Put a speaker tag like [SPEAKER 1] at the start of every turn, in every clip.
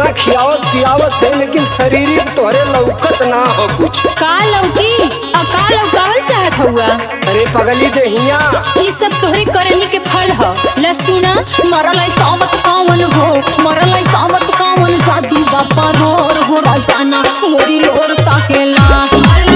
[SPEAKER 1] इतना खियावत पियावत है लेकिन शरीर तोहरे लौकत ना हो कुछ
[SPEAKER 2] का लौकी आ का लौकावल चाहत हुआ
[SPEAKER 1] अरे पगली देहिया
[SPEAKER 2] ई सब तोहरे करनी के फल ह लसुना मरल है सावत कावन हो मरल है सावत कावन जादू बापा रोर हो राजाना मोरी लोर ताकेला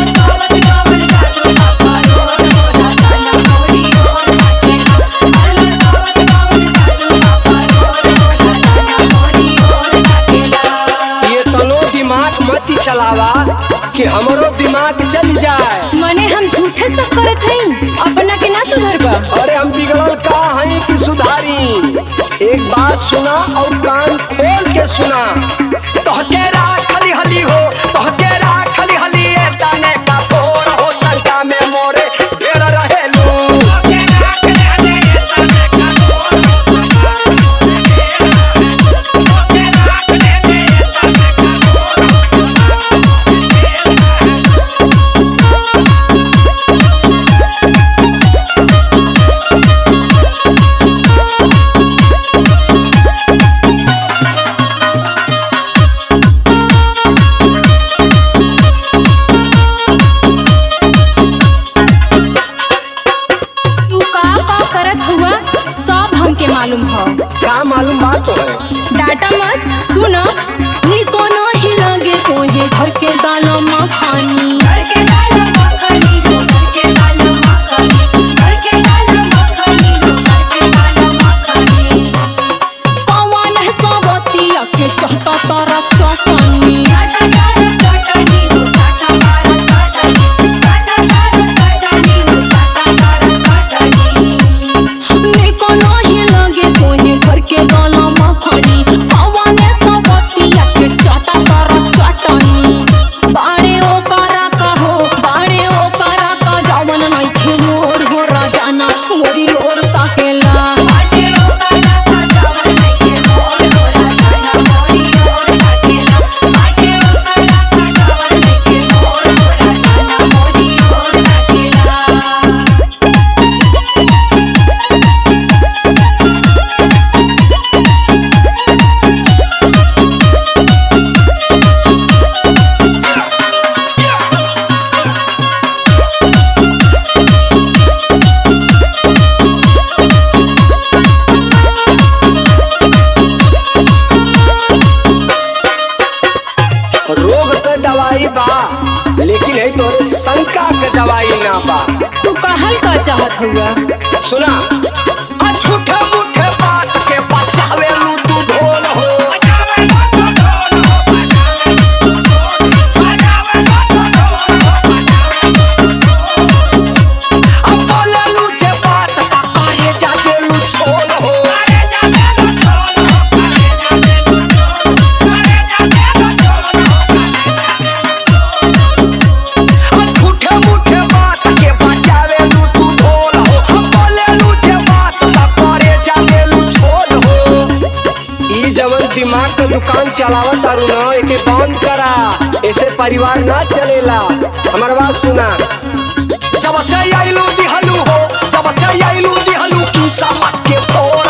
[SPEAKER 1] ये तनो दिमाग मत चलावा कि हमरो दिमाग चल जाए
[SPEAKER 2] मने हम झूठे सब करत हई अपना के ना सुधरबा
[SPEAKER 1] अरे हम बिगड़ल का हैं कि सुधारी एक बात सुना और कान खोल के सुना तोहके राखली हली हो तोहके राखली हली ए तने का तोर हो संका में मोरे ढेर रहेलू
[SPEAKER 2] तू का का करत हुआ सब हमके मालूम ह
[SPEAKER 1] का मालूम बात तो है
[SPEAKER 2] डाटा मत सुनो नी कोनो ही लगे तोहे घर के दालो मखानी पवन है सवतिया के चहटा तारा चटनी नी कोनो ही लगे तोहे घर के दालो मखानी पवन है सवतिया के चहटा तारा चटनी बाड़े ओ करा का हो बाड़े ओ करा का जवन नइखे मोर हो राजाना मोरी लोर ताकेला
[SPEAKER 1] रोग के दवाई बा लेकिन है तोरे शंका के दवाई ना बा
[SPEAKER 2] तू कहल का चाहत हुआ
[SPEAKER 1] सुना आ झूठे मूठे बात के बचावे लू तू ढोल हो आ बोले लू जे बात का करे जाके लू छोल हो आ झूठे मूठे बात के बचावे लू तू ढोल हो आ बोले लू जे बात का करे जाके लू छोल हो ई जवन दिमाग के दुकान चलावत तारू न एके बंद करा ऐसे परिवार ना चलेला हमार बात सुना जब से आइलू दिहलू हो जब से आइलू दिहलू की समझ के फोड़